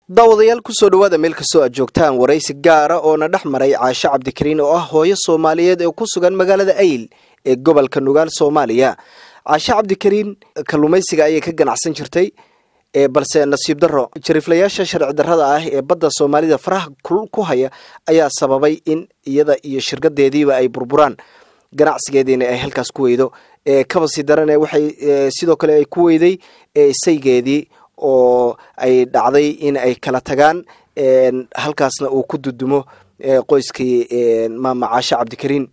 daawadayaal kusoo dhawaada meel kastoo aad joogtaan waraysi gaara oo na dhex maray caasho cabdikariin oo ah hooyo soomaaliyeed ee ku sugan magaalada ayl ee gobolka nugaal soomaaliya caasho cabdikariin kalluumaysiga ayay ka ganacsan jirtay balse nasiib daro jariiflayaasha sharci darrada ah ee badda soomaalida faraha ku haya ayaa sababay in iyada iyo shirkadeediiba ay burburaan ganacsigeediina ay halkaas ku weydo kabasii darane waxay sidoo kale ay ku weyday saygeedii oo ay dhacday in ay kala tagaan halkaasna uu ku dudumo qoyskii maama caasho cabdikariin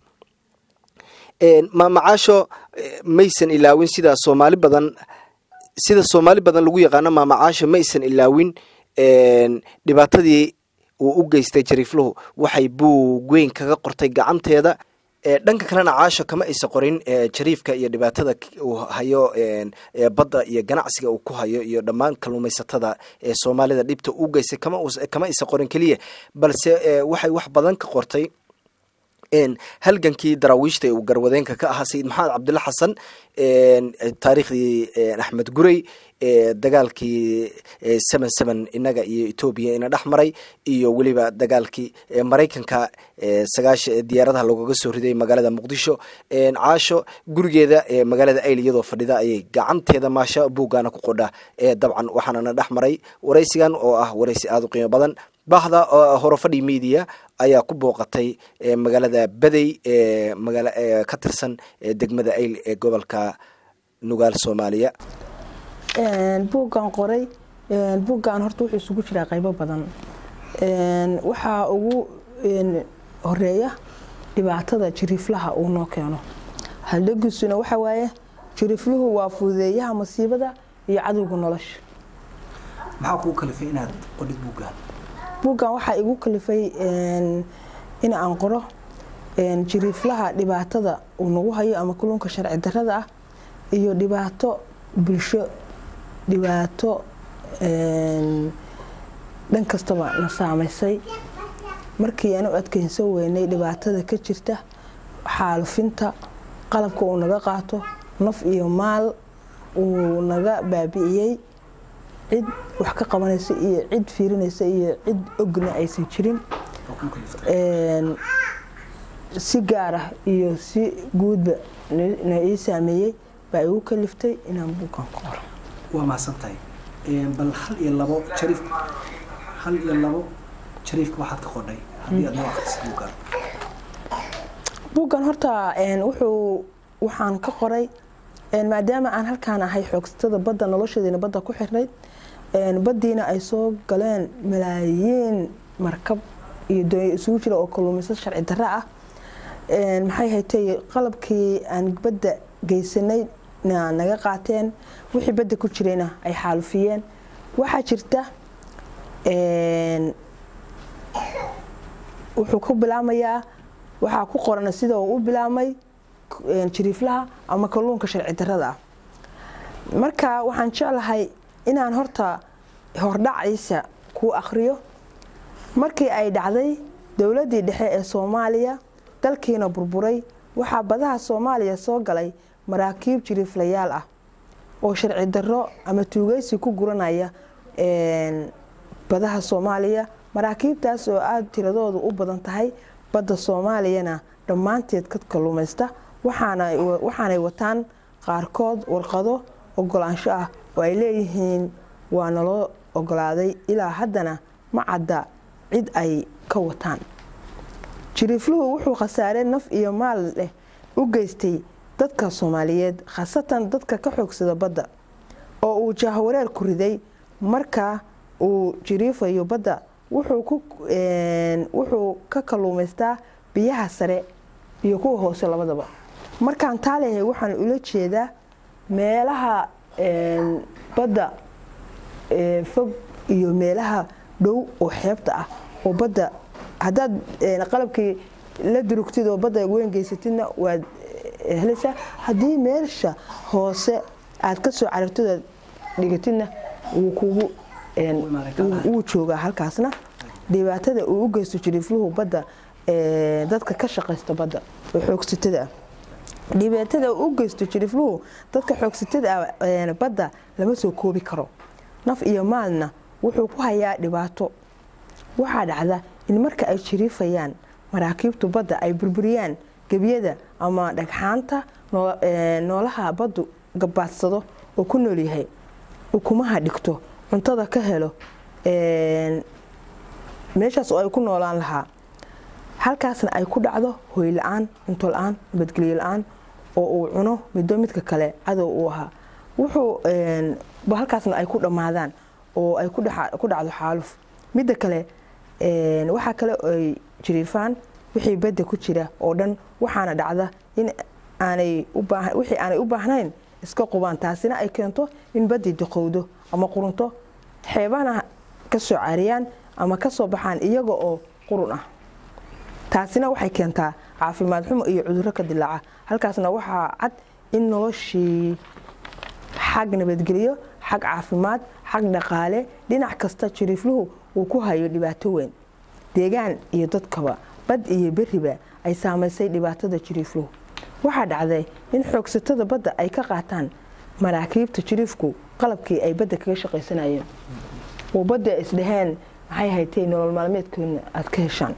maama caasho maysan ilaawin sidaa soomaali badan sida soomaali badan lagu yaqaano maama caasho maysan ilaawin dhibaatadii uu u geystay jariifluhu waxay buug weyn kaga qortay gacanteeda dhanka kalena caasho kama aysa qorin jariifka iyo dhibaatada uu hayo badda iyo ganacsiga uu ku hayo iyo dhammaan kalluumaysatada ee soomaalida dhibta u geystay kama aysa qorin keliya balse waxay wax badan ka qortay halgankii daraawiishta uu garwadeenka ka ahaa sayid maxamed cabdilla xasan taariikhdii axmed gurey dagaalkii seven seven inaga iyo etoobiya ina dhex maray iyo weliba dagaalkii maraykanka sagaash diyaaradaha loogaga soo riday magaalada muqdisho caasho gurigeeda magaalada ayl iyadoo fadhida ayay gacanteeda maasha buuggaana ku qodha dabcan waxaanana dhex maray waraysigan oo ah waraysi aada u qiimo badan bahda horofadhi media ayaa ku booqatay magaalada badey ee magaala ka tirsan degmada ayl ee gobolka nugaal soomaaliya buuggan qoray buuggan horta wuxuu isugu jiraa qaybo badan waxaa ugu horeeya dhibaatada jiriiflaha uu noo keeno haldhagiisuna waxa waaye jiriifluhu waa fududeeyaha masiibada iyo cadowga nolosha maxaa kuu kalifay inaad qodhid buuggan buuggan waxaa igu kalifay in aan qoro jiriiflaha dhibaatada uu nagu hayo ama kulunka sharci darada ah iyo dhibaato bulsho dhibaato dhan kastaba na saamaysay markii aan u adkeysan weynay dhibaatada ka jirta xaalufinta qalabka uu naga qaato naf iyo maal uu naga baabi'iyey cid wax ka qabanaysa iyo cid fiirinaysa iyo cid ogna aysan jirin si gaar ah iyo si guudba na ii saameeyey baa igu kaliftay inaan buuggan ku qoro waa mahadsantahay bal hal iyo labo jariif hal iyo labo jariifka waxaad ka qodhay haddii aad noo akhrisid buuggan buuggan horta wuxuu waxaan ka qoray maadaama aan halkaan ahay xoogsatada badda noloshadeena badda ku xirnayd baddiina ay soo galeen malaayiin markab iyo doonya isugu jira oo kalluumaysa sharci darra ah maxay haytay qalabkii aan badda geysanay naga qaateen wixii badda ku jirayna ay xaalufiyeen waxaa jirta wuxuu ku bilaamayaa waxaa ku qoran sida uu u bilaamay jiriiflaha ama kalluunka sharci darada ah marka waxaan jeclahay inaan horta hordhaciisa kuu akhriyo markii ay dhacday dowladdii dhexe ee soomaaliya dalkiina burburay waxaa badaha soomaaliya soo galay maraakiib jiriiflayaal ah oo sharci darro ama tuugeysi ku guranaya badaha soomaaliya maraakiibtaas oo aada tiradoodu u badan tahay badda soomaaliyana dhammaanteed ka kalluumaysta waxaanay wataan qaarkood warqado ogolaansho ah oo ay leeyihiin waa naloo ogolaaday ilaa haddana ma cadda cid ay ka wataan jiriifluhu wuxuu khasaare naf iyo maal leh u geystay dadka soomaaliyeed khaasatan dadka ka xoogsada badda oo uu jahwareer ku riday marka uu jiriifayo badda wuxuu ka kalluumaystaa biyaha sare iyo kuwa hoose labadaba markaan taa leeyahay waxaan ula jeedaa meelaha badda fog iyo meelaha dhow oo xeebta ah oo badda haddaad qalabkii la durugtid oo badda weyn geysatidna waad helaysaa haddii meesha hoose aad ka soo carartid aad dhigatidna wuu kugu wuu joogaa halkaasna dhibaatada uu u geysto jiriifluhu badda dadka ka shaqaysta badda oo xoogsatada ah dhibaatada uu u geysto jiriifluhu dadka xoogsatada ah badda lama soo koobi karo naf iyo maalna wuxuu ku hayaa dhibaato waxaa dhacda in marka ay jiriifayaan maraakiibtu badda ay burburiyaan gebiyada ama dhagxaanta noolaha baddu gabaadsado oo ku noolyahay ukumaha dhigto cuntada ka helo meeshaas oo ay ku noolaan lahaa halkaasna ay ku dhacdo hoy la-aan cunto la-aan nabadgelyo la-aan oo uu cuno middo midka kale cadow uu ahaa wuxuu halkaasna ay ku dhammaadaan oo ay ku dhacdo xaaluf midda kale waxaa kale ay jiriifaan wixii badda ku jira oo dhan waxaana dhacda in wixii aanay u baahnayn iska qubaan taasina ay keento in baddii diqowdo ama qurunto xeebahana ka soo caariyaan ama ka soo baxaan iyaga oo qurun ah taasina waxay keentaa caafimaad xumo iyo cudurro ka dilaaca halkaasna waxaa cad in noloshii xag nabadgelyo xag caafimaad xag dhaqaale dhinac kasta jiriifluhu uu ku hayo dhibaato weyn deegaan iyo dadkaba bad iyo beriba ay saamaysay dhibaatada jiriifluhu waxaa dhacday in xoogsatada badda ay ka qaataan maraakiibta jiriifku qalabkii ay badda kaga shaqaysanayeen oo badda isdhaheen maxay haytay nolol maalmeedkoodna aad ka heshaan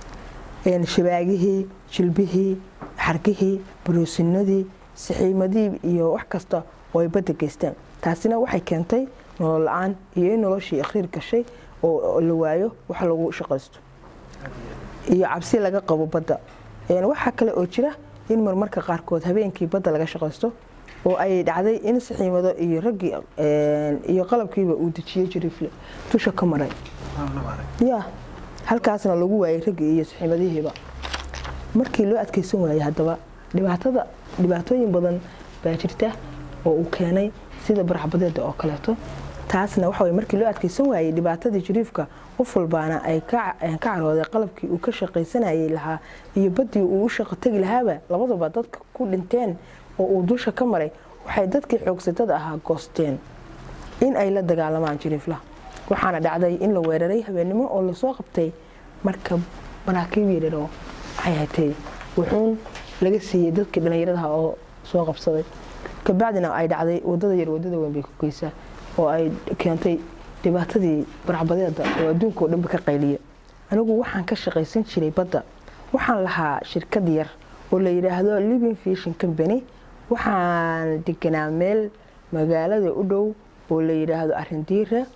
shabaagihii jilbihii xargihii baroosinadii saxiimadii iyo wax kasta oo ay badda geystaan taasina waxay keentay nolol la-aan iyo in noloshii akhriir gashay oo la waayo wax lagu shaqaysto iyo cabsi laga qabo badda waxaa kale oo jira in marmarka qaarkood habeenkii badda laga shaqaysto oo ay dhacday in saxiimado iyo raggii iyo qalabkiiba uu dejiyey jiriifle dusha ka maray ya halkaasna lagu waayay raggii iyo saxiimadihiiba markii loo adkeysan waayey haddaba dhibaatada dhibaatooyin badan baa jirta oo uu keenay sida baraxbadeeda oo kaleeto taasna waxa markii loo adkeysan waayey dhibaatadii jiriifka qof walbaana ay ka carooday qalabkii uu ka shaqaysanayay lahaa iyo baddii uu u shaqo tegi lahaaba labadaba dadka ku dhinteen oo uu dusha ka maray waxay dadkii xoogsatada ahaa goosteen in ay la dagaalamaan jiriiflaha waxaana dhacday in la weeraray habeennimo oo lasoo qabtay marka maraakiib yaryaroo maxay hatay wuxuun laga siiyey dadkii dhallinyaradaha oo soo qabsaday kabacdina ay dhacday wadada yar wadada weyn bay ku geysaa oo ay keentay dhibaatadii baracbadeeda oo adduunka oo dhanba ka qayliya anigu waxaan ka shaqaysan jiray badda waxaan lahaa shirkad yar oo la yidhaahdo living fishin company waxaan deganaa meel magaalada u dhow oo la yidhaahdo arindiira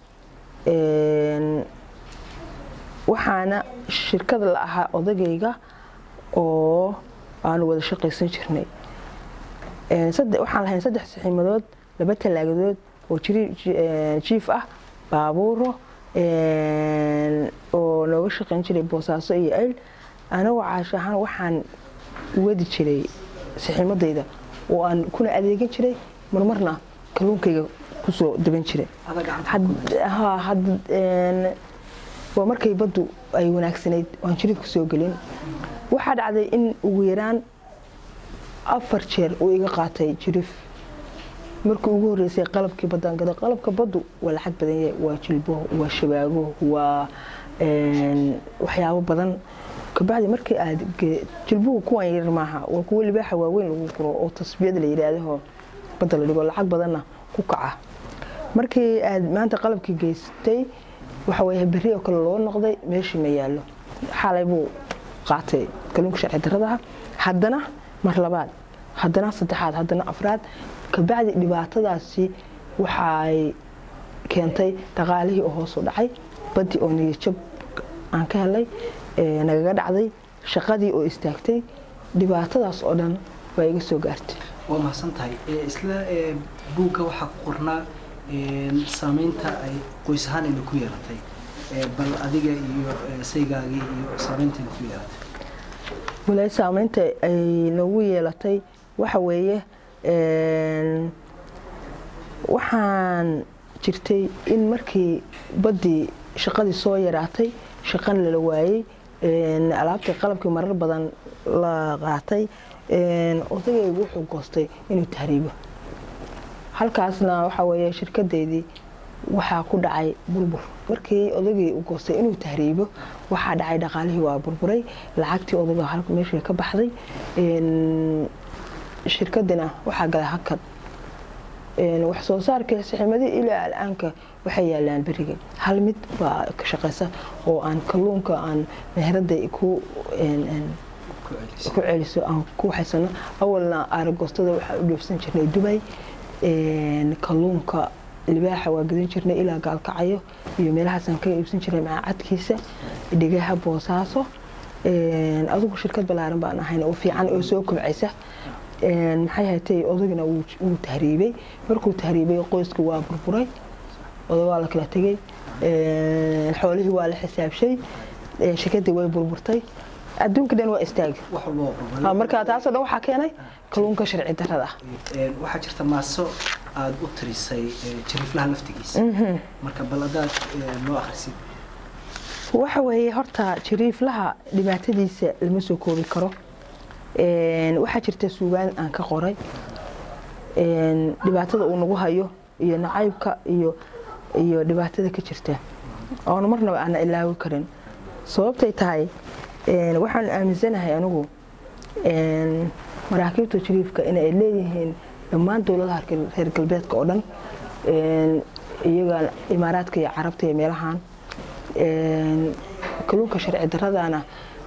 waxaana shirkad la ahaa odagayga oo aanu wada shaqaysan jirnay waxaan lahayn saddex saxiimadood laba talaagadood oo jiif ah baabuuro oo nooga shaqayn jiray boosaaso iyo ayl anagoo caash ahaan waxaan wadi jiray saxiimadayda oo aan kuna adeegan jiray marmarna kalluunkayga kusoo daban jiray waa markay baddu ay wanaagsanayd aan jiriif kusoo gelin waxaa dhacday in ugu yaraan afar jeer uu iga qaatay jiriif markii ugu horeysay qalabkii baddaan gada qalabka baddu waa lacag badan yahay waa jilbo waa shabaago waa waxyaabo badan kabacdi markii aad jilbuhu kuwan yar maaha waa kuwo libaaxa waaweyn lagu guro oo tasbiyad la yidhaahdaho badda la dhigo lacag badanna ku kaca markii aad maanta qalabkii geystay waxa weye berri oo kale loo noqday meeshii ma yaallo xalay buu qaatay kalluunka sharci daradaha haddana mar labaad haddana saddexaad haddana afraad kabacdi dhibaatadaasi waxaay keentay dhaqaalihii oo hoos u dhacay baddii oo niyajab aan ka helay nagaga dhacday shaqadii oo istaagtay dhibaatadaas oo dhan waa iga soo gaartay waa mahadsan tahay isla buugga waxaa ku qornaa saameynta ay qoys ahaan ayna ku yeelatay bal adiga iyo saygaagii iyo saameynta ayna ku yeelatay walaahi saameynta ay nagu yeelatay waxa weeye waxaan jirtay in markii baddii shaqadii soo yaraatay shaqana lala waayey alaabtii qalabkii marar badan la qaatay odagaygu wuxuu goostay inuu tahriibo halkaasna waxa weeye shirkadeydii waxaa ku dhacay burbur markii odagii u goostay inuu tahriibo waxaa dhacay dhaqaalihii waa burburay lacagtii odaga meeshii ka baxday shirkadina waxaa galay hakad wax soo saarka saxiimadii ilaa al'aanka waxay yaalaan beriga hal mid baa ka shaqeysa oo aan kalluunka aan meherada ku ku celiso aan ku waxaysano awalna aaragostada waxaa u dhoofsan jirnay dubay kalluunka libaaxa waa gadan jirnay ilaa gaalkacayo iyo meelahaasaan ka iibsan jirnay macaacadkiisa dhegaha boosaaso adugu shirkad balaaran baan ahayn oo fiican oo soo kobcaysa maxay hatay odagina wuu tahriibay markuu tahriibay qoysku waa burburay oda waa la kala tegey xoolihii waa la xisaabshay shirkadii way burburtay adduunka dhan waa istaagi marka taasoo dhan waxaa keenay kalluunka sharci darada ah waxaa jirta maaso aada u tirisay jariiflaha laftigiisa marka bal adaad noo akhrisid waxa weeye horta jariiflaha dhibaatadiisa lama soo koobi karo waxaa jirta suugaan aan ka qoray dhibaatada uu nagu hayo iyo nacaybka iyo iyo dhibaatada ka jirta oona marnaba aana ilaawi karin sababtay tahay waxaan aaminsanahay anigu maraakiibta jariifka inay leeyihiin dhammaan dowladaha reer galbeedka oo dhan iyaga imaaraadka iyo carabta iyo meelahan kalluunka sharci daradana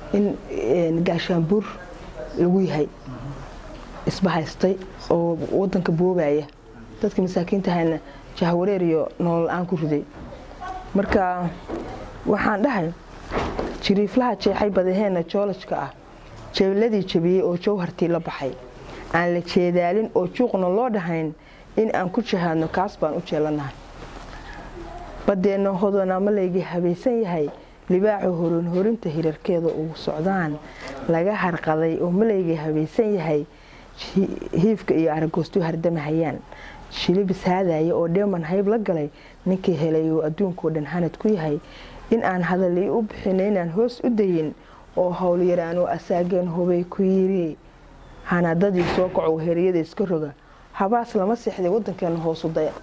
in gaashaanbuur lagu yahay isbahaystay oo wadanka boobaya dadka masaakiintahayna jahwareer iyo nolol la-aan ku riday marka waxaan dhahay jiriiflaha jeexay badaheena joolajka ah jeeladii jabiyey oo jawhartii la baxay aan la jeedaalin oo juuqna loo dhahayn in aan ku jahaadno kaas baan u jeelanahay badeenna hodona malaygii habaysan yahay libaaxu horin horinta hirarkeeda ugu socdaan laga harqaday oo malaygii habaysan yahay hiifka iyo aragoostu hardamahayaan shilibis haadaya oo dheeman hayb la galay ninkii helay oo adduunkao dhan hanad ku yahay in aan hadalii u bixina inaan hoos u dayin oo howlyaraanoo asaageen hubay ku yiri hanadadii soo kacow heriyada iska roga habaas lama seexday wadankeena hoosu daya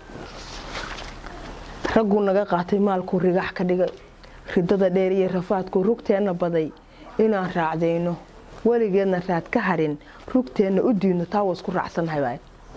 ragguu naga qaatay maalkuu rigax ka dhigay ridada dheer iyo rafaadkuu rugteenna baday inaan raacdayno weligeedna raad ka harin rugteenna u diidno taa waa isku raacsannahay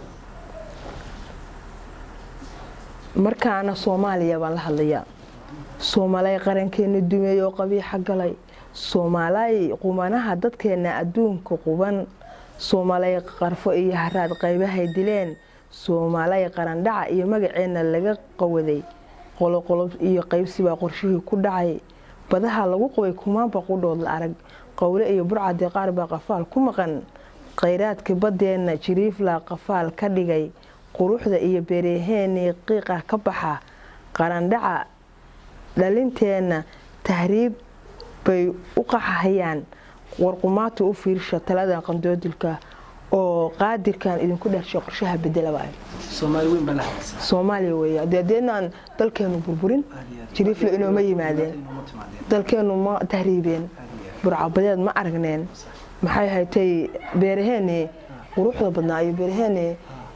markaana soomaaliya baan la hadlayaa soomaalay qarankeena dumeey oo qabiixa galay soomaalay qumanaha dadkeena adduunka quban soomaalay qarfo iyo haraad qaybahay dileen soomaalay qarandhaca iyo magaceenna laga qawaday qoloqolob iyo qaybsibaa qorshihii ku dhacay badaha lagu qabay kumaanba qudhood la arag qowle iyo burcadii qaar baa qafaal ku maqan khayraadka badeenna jiriifla qafaal ka dhigay quruxda iyo beeraheenii qiiqa ka baxa qarandhaca dhalinteenna tahriib bay u qaxahayaan warqumaata u fiirsha taladan qandoodilka oo qaadirkan idinku dhashay qorshaha bedelaba soomaaliya wey deedeenaan dalkeenu burburin jiriifle inooma yimaadeen dalkeenu ma tahriibeen burcabadeed ma aragneen maxay haytay beeraheeni quruxda badnaa iyo beeraheeni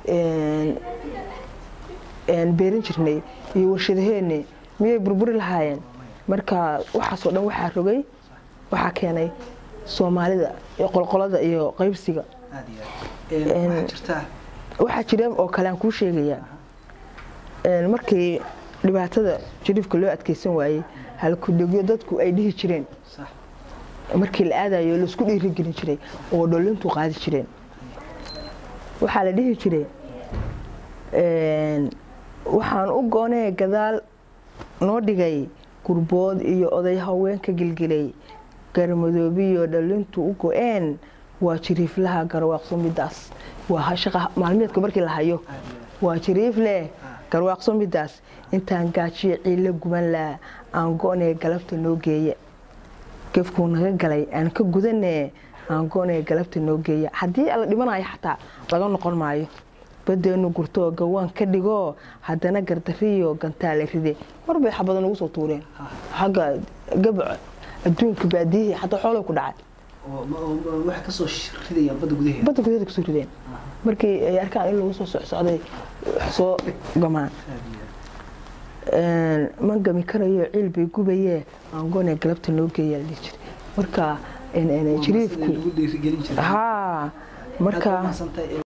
beerin jirnay iyo warshadaheeni miyay burburi lahaayeen marka waxaasoo dhan waxaa rogay waxaa keenay soomaalida qolqolada iyo qaybsiga waxaa jira oo kale aan kuu sheegayaa markii dhibaatada jariifka loo adkeysan waayey halkudhegyo dadku ay dhihi jireen markii la aadayo laisku dhiirigelin jiray oo dholintu qaadi jireen waxaa la dhihi jiray waxaan u goonee gadaal noo dhigay gurbood iyo oday haweenka gilgilay garmadoobiyo dhalintu u go-een waa jiriiflaha garwaaqso midaas waa shaqa maalmeedka markii la hayo waa jiriifleh garwaaqso midaas intaan gaajiyo ciilla guban laa aan go-nee galabta noo geeya gefkuu naga galay aan ka gudanee aan go-nee galabta noo geeya haddii la dhimanayo xataa laga noqon maayo badeenu gurtoo gawaan ka dhigoo haddana gardariyo gantaale ride marbay xabada nagu soo tuureen xagga gabac adduunka baadiyihii xataa xoolay ku dhacay badda gudaheeda kasoo rideen markii ay arkaan in lagu soo socsocday soo gamaan ma gami karayo ciil bay gubayee aangoone galabta noo geeyaa la dhihi jiray marka jiriifku haa marka